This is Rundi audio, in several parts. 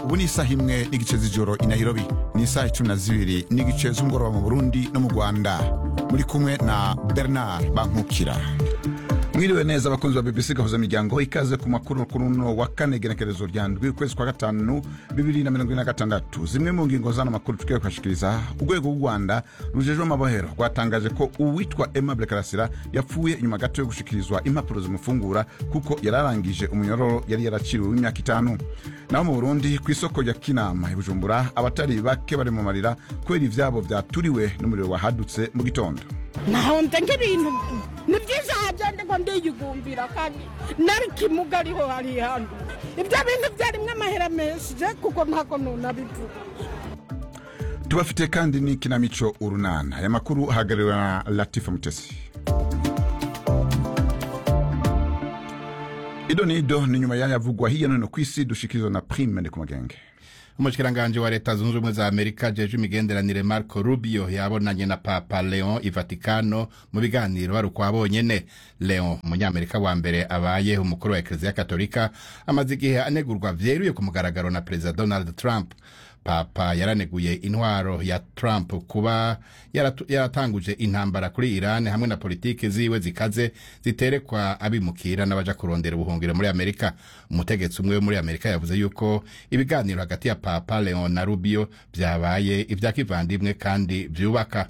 ubu ni isaha imwe n'igice z'ijoro i nairobi ni isaha cumi na zibiri n'igice z'umugoroba mu burundi no mu rwanda muri kumwe na bernard bankukira mwiriwe neza abakunzi ba bbc gahuza miryango ikaze ku makuru kuruno wa kane genekerezo rya ndwi ukwezi kwa gatanu bibiri na mirongo ine na gatandatu zimwe mu ngingo z'ano makuru tugiye kubashikiriza urwego rw'u rwanda rujejwe amabohero rwatangaje ko uwitwa aimable karasira yapfuye inyuma gato yo gushikirizwa impapuro zimufungura kuko yari arangije umunyororo yari yaraciriwe w'imyaka itanu naho mu burundi ku isoko rya kinama i bujumbura abatari bake bari mu marira kubera ivyabo vyaturiwe n'umuriro wahadutse mu gitondo nahonze nk'ibintu ni byiza hagende ngo ndiyigumbira kandi nari kimuga ariho hari hano ibyo bintu byarimwo amahera menshi je kuko ntabwo nunabivuga tubafite kandi n'ikinamico urunana aya makuru ahagarariwe na latifa mutesi ido ni ido ni nyuma yayavugwa hirya no hino ku isi dushikirizwa na prime ndi ku magenge umushikiranganji wa leta zunze ubumwe za amerika jeje imigenderanire marco rubio yabonanye na papa leon i vatikano mu biganiro bari ukwa bonyene leon umunyamerika wa mbere abaye umukuru wa ekleziya katolika amaze igihe anegurwa vyeruye ku mugaragaro na perezida donald trump papa yaraneguye intwaro ya trump kuba yaratu- yaratanguje intambara kuri iran hamwe na politiki ziwe zikaze ziterekwa abimukira n'abaja kurondera ubuhungiro muri amerika umutegetsi umwe wo muri amerika yavuze yuko ibiganiro hagati ya papa leon na rubio vyabaye ivya kivandimwe kandi vyubaka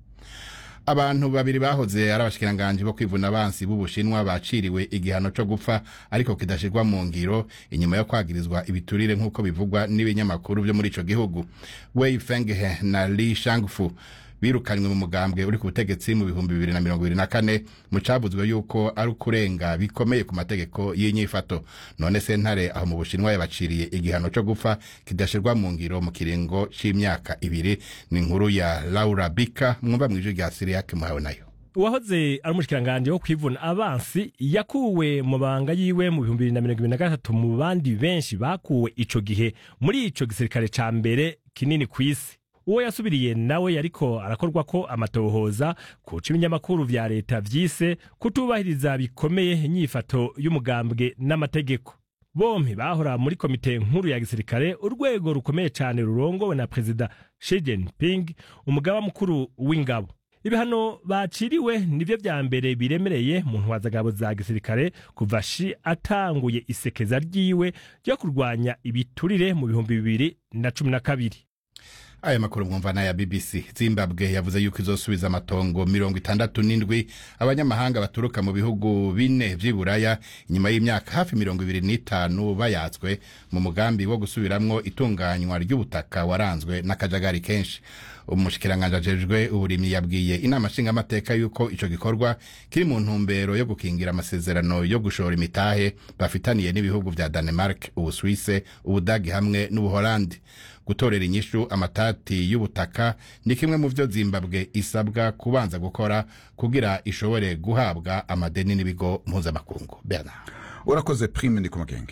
abantu babiri bahoze ari abashikiranganji bo kwivuna abansi b'ubushinwa baciriwe igihano co gupfa ariko kidashirwa mu ngiro inyuma yo kwagirizwa ibiturire nk'uko bivugwa n'ibinyamakuru vyo muri ico gihugu wei fenghe na li shangfu birukanywe mu mugambwe uri ku butegetsi mu bihumbi bibiri na mirongo ibiri na kane mu cabuzwe yuko ari ukurenga bikomeye ku mategeko y'inyifato none sentare aho mu bushinwa yabaciriye igihano co gupfa kidashirwa mu ngiro mu kiringo c'imyaka ibiri ni inkuru ya laura bika mwumva mw'ijwi rya siriyake muhawe nayo uwahoze ari umushikiranganji wo kwivuna abansi yakuwe mu banga yiwe mu bihumbi bibiri na mirongo ibiri na gatatu mu bandi benshi bakuwe ico gihe muri ico gisirikare ca mbere kinini ku isi uwo yasubiriye nawe yariko arakorwa ko amatohoza kuca ibinyamakuru vya leta vyise kutubahiriza bikomeye inyifato y'umugambwe n'amategeko bompi bahora muri komite nkuru ya gisirikare urwego rukomeye cane rurongowe na perezida Xi Jinping umugaba mukuru w'ingabo ibihano baciriwe nivyo vya mbere biremereye mu ntwazagabo za gisirikare kuva shi atanguye isekeza ryiwe ryo kurwanya ibiturire mu bihumbi bibiri na cumi na kabiri aya makuru mwumva n'aya bbc zimbabwe yavuze yuko izosubiza amatongo mirongo itandatu n'indwi abanyamahanga baturuka mu bihugu bine vy'iburaya inyuma y'imyaka hafi mirongo ibiri n'itanu bayatswe mu mugambi wo gusubiramwo itunganywa ry'ubutaka waranzwe n'akajagari kenshi umushikiranganji ajejwe uburimyi yabwiye inama nshingamateka yuko ico gikorwa kiri mu ntumbero yo gukingira amasezerano yo gushora imitahe bafitaniye n'ibihugu vya danemark ubuswise ubudagi hamwe n'ubuholandi gutorera inyishu amatati y'ubutaka ni kimwe mu vyo zimbabwe isabwa kubanza gukora kugira ishobore guhabwa amadeni n'ibigo mpuzamakungu bernard urakoze prime ndi ku magenge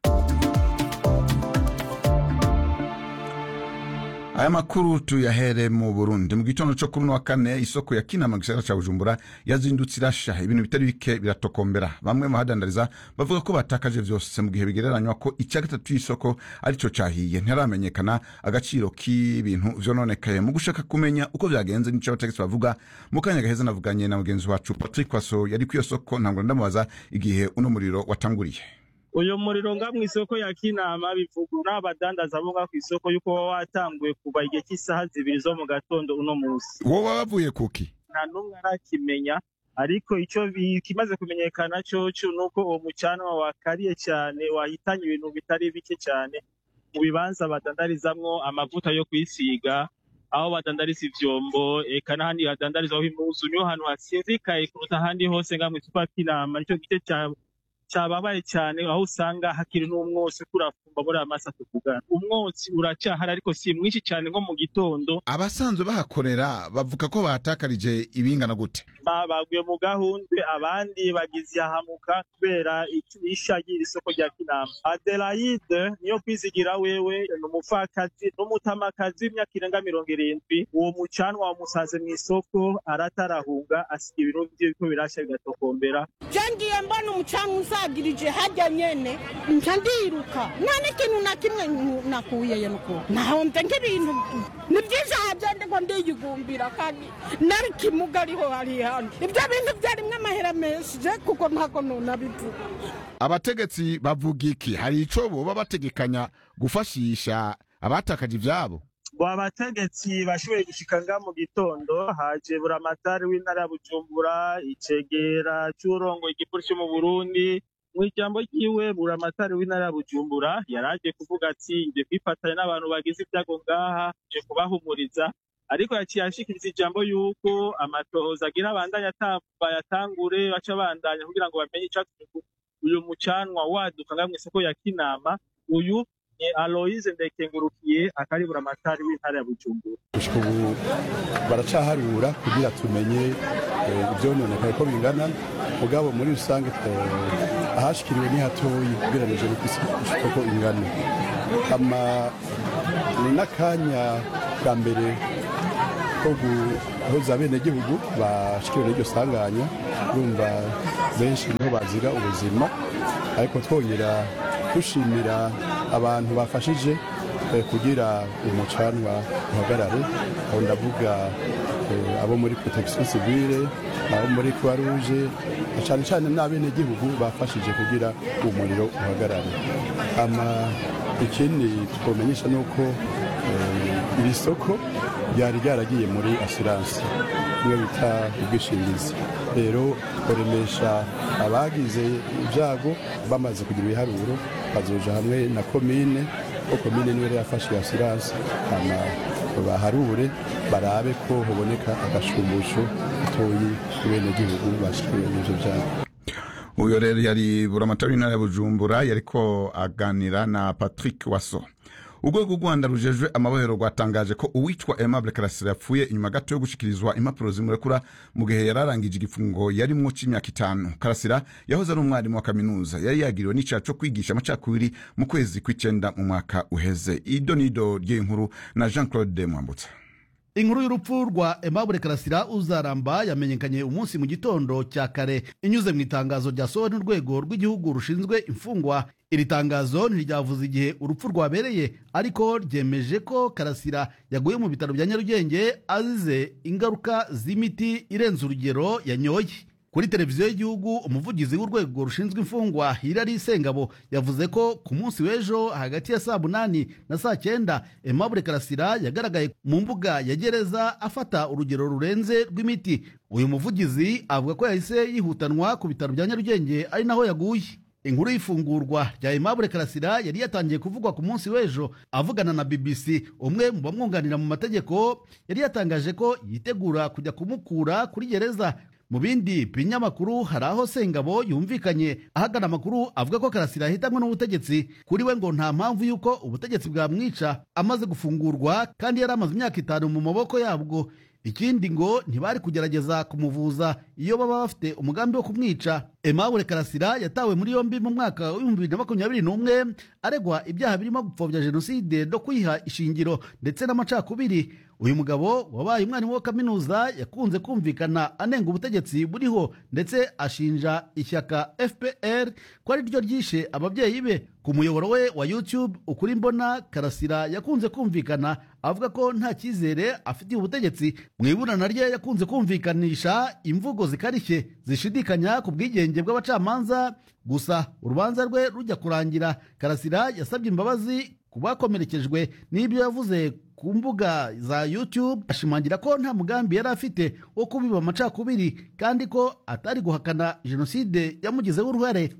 aya makuru tuyahere mu burundi mu gitondo co kuri uno wa kane isoko ya kinama mu gisagara ca bujumbura yazindutse irasha ibintu bitari bike biratokombera bamwe mu bahadandariza bavuga ko batakaje vyose mu gihe bigereranywa ko ica gatatu y'isoko arico cahiye ntiharamenyekana agaciro k'ibintu vyononekaye mu gushaka kumenya uko vyagenze nico abategetsi bavuga mu kanya gaheza navuganye na mugenzi wacu patrick waso yari kw'iyo soko ntabwo ndamubaza igihe uno muriro watanguriye uyu muriro nga mu isoko ya kinama bivugwa n'abadandaza bo nga ku isoko yuko waba watanguye kuva igihe cy'isaha zibiri zo mu gatondo uno munsi wowe wavuye kuki nta n'umwe arakimenya ariko icyo bi- kimaze kumenyekana coco ni uko uwo mucanwa wakariye cyane wahitanye ibintu bitari bike cyane mu bibanza badandarizamwo amavuta yo kwisiga aho badandariza ivyombo eka n'ahandi badandarizaho impuzu niho hantu hasinzikaye kuruta ahandi hose nga mu isoko ya kinama nicyo gice ca cababaye cyane aho usanga hakiri n'umwotsi kurafumba muri aya masa tuvugana umwotsi uracahari ariko si mwinshi cyane nko mu gitondo abasanzwe bahakorera bavuga ko batakarije ibingana gute baguye mu gahundwe abandi bagize ihahamuka kubera isha ry'iri soko rya kinama adelaide niyo kwizigira wewe ni umupfakazi n'umutamakazi w'imyaka irenga mirongo irindwi uwo mucanwa wamusaze mu isoko aratarahunga asiga ibintu vye biriko birasha bigatokombera je ngiye mbona umucanwa banyagirije hajya nyene nca ndiruka nta n'ikintu na kimwe nku- nakuyeyo nuko nahomvye nk'ibintu ni vyinshi haja ndiko ndiyigumbira kandi nari kimuga ariho hari hano ivyo bintu vyarimwo amahera menshi je kuko ntako nonabivuga abategetsi bavuga iki hari ico boba bategekanya gufashisha abatakaje ivyabo ngo abategetsi bashoboye gushika nga mu gitondo haje buramatari w'intara ya bujumbura icegera c'urongoye igipolisi cyo mu burundi mu ijambo ryiwe buramatari w'intara ya bujumbura yaraje kuvuga ati nje kwifatanya n'abantu bagize ibyago ngaha nje kubahumuriza ariko yaciye ashikiriza ijambo yuko amatohoza agira abandanya bayatangure baca bandanya kugira ngo bamenye icatumye uyu mucanwa waduka nga mw'isoko ya kinama uyu ni aloise ndekengurukiye akaribura amatari w'intara ya bujumbura gushika ubu baracaharura kugira tumenye eh, ivyononekaye ko bingana mugabo muri rusange eh, ahashikiriwe ni hatoyi ugereranije n'uko isi uko ingana ama ni n'akanya bwa mbere ko guhoza abenegihugu bashikiriwe n'iryo sanganya urumva benshi niho bazira ubuzima ariko twongera dushimira abantu bafashije eh, kugira umucanwa uhagarare aho ndavuga eh, abo muri protection civile abo muri croix rouge na cane cane n'abenegihugu bafashije kugira umuriro uhagarare ama ikindi twomenyesha nuko eh, iri soko ryari ryaragiye muri assurance niyo bita ubwishingizi rero koremesha abagize ibyago bamaze kugira ibiharuro bazoja hamwe na komine ko komine niwe yafashe iyo assurance hama baharure barabe ko haboneka agashumbusho gatoyi ku benegihugu bashikiwe n'ivyo vyago uyo rero yari buramatari w'intara ya bujumbura yariko aganira na patrick waso urwego rw'u rwanda rujejwe amabohero rwatangaje ko uwitwa aimable karasira yapfuye inyuma gato yo gushikirizwa impapuro zimurekura mu gihe yari arangije igifungo yarimwo c'imyaka itanu karasira yahoze ari umwarimu wa kaminuza yari yagiriwe n'icaha co kwigisha amacakubiri mu kwezi kw'icenda mu mwaka uheze ido nido ry'iyi nkuru na jean claude mwambutsa inkuru y'urupfu rwa Aimable Karasira uzaramba yamenyekanye umunsi mu gitondo cya kare inyuze mu itangazo ryasohowe n'urwego rw'igihugu rushinzwe imfungwa iri tangazo ntiryavuze igihe urupfu rwabereye ariko ryemeje ko Karasira yaguye mu bitaro bya Nyarugenge azize ingaruka z'imiti irenze urugero yanyoye kuri televiziyo y'igihugu umuvugizi w'urwego rushinzwe imfungwa Hilary Sengabo yavuze ko ku munsi w'ejo hagati ya saa munani na saa cyenda Aimable Karasira yagaragaye mu mbuga ya gereza afata urugero rurenze rw'imiti uyu muvugizi avuga ko yahise yihutanwa ku bitaro bya Nyarugenge ari naho yaguye inkuru y'ifungurwa rya Aimable Karasira yari yatangiye kuvugwa ku munsi w'ejo avugana na BBC umwe mu bamwunganira mu mategeko yari yatangaje ko yitegura kujya kumukura kuri gereza mu bindi binyamakuru hari aho sengabo yumvikanye ahagana amakuru avuga ko karasira yahitanwe n'ubutegetsi kuri we ngo nta mpamvu y'uko ubutegetsi bwamwica amaze gufungurwa kandi yari amaze imyaka itanu mu maboko yabwo ikindi ngo ntibari kugerageza kumuvuza iyo baba bafite umugambi wo kumwica Aimable Karasira yatawe muri yombi mu mwaka w'ibihumbi bibiri na makumyabiri n'umwe aregwa ibyaha birimo gupfobya jenoside no kwiha ishingiro ndetse n'amacakubiri uyu mugabo wabaye umwarimu wa kaminuza yakunze kumvikana anenga ubutegetsi buriho ndetse ashinja ishyaka fpr ko ari ryo ryishe ababyeyi be ku muyoboro we wa youtube ukuri mbona karasira yakunze kumvikana avuga ko nta cyizere afitiye ubutegetsi mu iburana rye yakunze kumvikanisha imvugo zikarishye zishidikanya ku bwigenge bw'abacamanza gusa urubanza rwe rujya kurangira karasira yasabye imbabazi ku bakomerekejwe n'ibyo yavuze ku mbuga za YouTube ashimangira ko nta mugambi yari afite wo kubiba amacakubiri kandi ko atari guhakana jenoside yamugizeho uruhare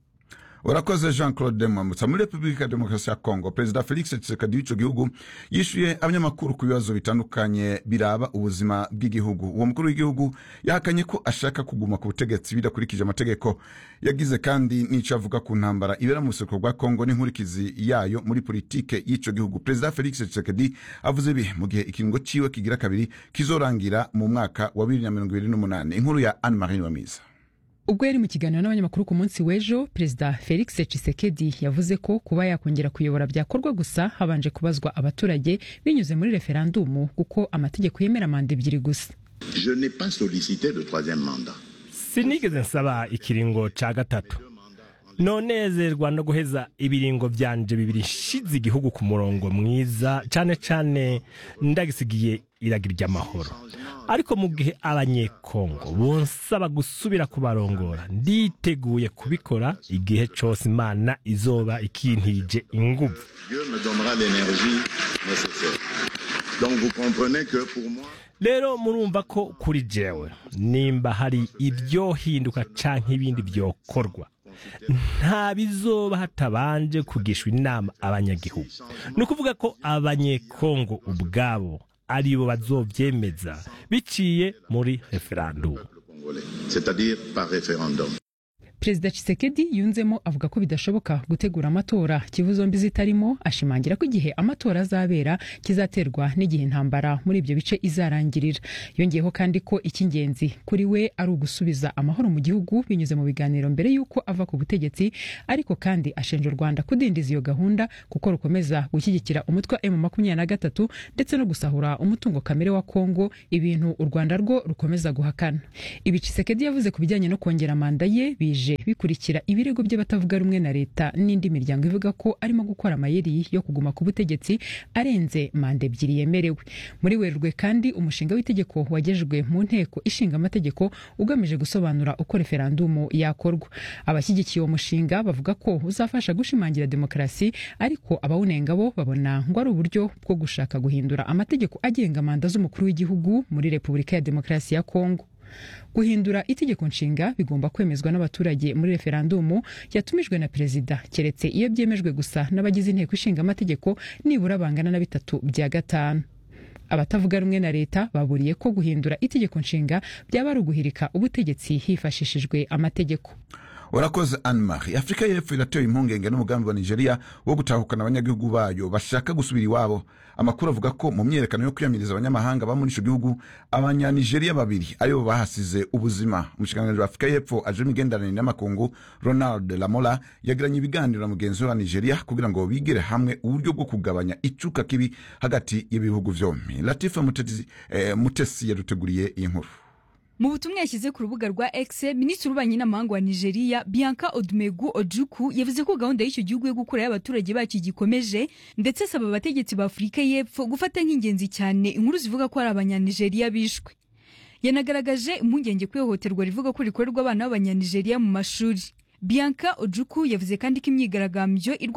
urakoze jean claude mwambutsa muri repubulika ya demokarasi ya kongo perezida felix tshisekedi w'ico gihugu yishuye abanyamakuru ku bibazo bitandukanye biraba ubuzima bw'igihugu uwo mukuru w'igihugu yahakanye ko ashaka kuguma ku butegetsi bidakurikije amategeko yagize kandi n'ico avuga ku ntambara ibera mu buseruko bwa kongo n'inkurikizi yayo muri politike y'ico gihugu perezida felix tshisekedi avuze ibi mu gihe ikiringo ciwe kigira kabiri kizorangira mu mwaka wa bibiri na mirongo ibiri n'umunani inkuru ya anne marie wamiza ubwo yari mu kiganiro n'abanyamakuru ku munsi w'ejo perezida felix tshisekedi yavuze ko kuba yakongera kuyobora byakorwa gusa habanje kubazwa abaturage binyuze muri referandumu kuko amategeko yemera manda ebyiri gusa Je n'ai pas sollicité le troisième mandat. sinigeze nsaba ikiringo ca gatatu nonezerwa no guheza ibiringo vyanje bibiri nshize igihugu ku murongo mwiza cane cane ndagisigiye iragira ry'amahoro ariko mu gihe abanyekongo bonsaba gusubira kubarongora nditeguye kubikora igihe cose imana izoba ikintije inguvu Dieu me donnera l'énergie nécessaire. Donc vous comprenez que pour moi, rero murumva ko kuri jewe nimba hari ibyohinduka canke ibindi byokorwa nta bizoba hatabanje kugishwa inama abanyagihugu ni ukuvuga ko abanyekongo ubwabo aribo bazovyemeza biciye muri referandumu Congolais, c'est-à-dire par référendum. perezida Tshisekedi yunzemo avuga ko bidashoboka gutegura amatora kivu zombi zitarimo ashimangira ko igihe amatora azabera kizaterwa n'igihe intambara muri ibyo bice izarangirira yongeyeho kandi ko icy'ingenzi kuri we ari ugusubiza amahoro mu gihugu binyuze mu biganiro mbere y'uko ava ku butegetsi ariko kandi ashinja u rwanda kudindiza iyo gahunda kuko rukomeza gushyigikira umutwe wa emu makumyabiri na gatatu ndetse no gusahura umutungo kamere wa kongo ibintu u rwanda rwo rukomeza guhakana ibi Tshisekedi yavuze ku bijyanye no kongera manda ye bije bikurikira ibirego by'abatavuga rumwe na leta n'indi miryango ivuga ko arimo gukora amayeri yo kuguma ku butegetsi arenze manda ebyiri yemerewe muri werurwe kandi umushinga w'itegeko wagejejwe mu nteko ishinga amategeko ugamije gusobanura uko referandumu yakorwa abashyigikiye uwo mushinga bavuga ko uzafasha gushimangira demokarasi ariko abawunenga bo babona ngo ari uburyo bwo gushaka guhindura amategeko agenga manda z'umukuru w'igihugu muri repubulika ya demokarasi ya kongo guhindura itegeko nshinga bigomba kwemezwa n'abaturage muri referandumu yatumijwe na perezida keretse iyo byemejwe gusa n'abagize inteko ishinga amategeko nibura bangana na bitatu bya gatanu abatavuga rumwe na leta baburiye ko guhindura itegeko nshinga byaba ari uguhirika ubutegetsi hifashishijwe amategeko urakoze anne marie afurika y'epfo iratewe impungenge n'umugambi wa nigeria wo gutahukana abanyagihugu bayo bashaka gusubira iwabo amakuru avuga ko mu myiyerekano yo kwiyamiriza abanyamahanga ba muri ico gihugu abanyanigeriya babiri aribo bahasize ubuzima umushikiranganji wa afurika y'epfo aje imigenderanire n'amakungu ronald lamola yagiranye ibiganiro na mugenzi we wa nigeria kugira ngo bigire hamwe uburyo bwo kugabanya icuka kibi hagati y'ibihugu vyompi latifa mutesi, eh, mutesi yaduteguriye iyi nkuru mu butumwa yashyize ku rubuga rwa X minisitiri w'ububanyi n'amahanga wa Nigeria Bianca Odumegu Ojukwu yavuze ko gahunda y'icyo gihugu yo gukurayo abaturage bacyo igikomeje ndetse asaba abategetsi ba Afurika y'Epfo gufata nk'ingenzi cyane inkuru zivuga ko ari abanyanigeriya bishwe yanagaragaje impungenge ku ihohoterwa rivuga ko rikorerwa abana b'abanyanigeriya mu mashuri Bianca Ojukwu yavuze kandi ko imyigaragambyo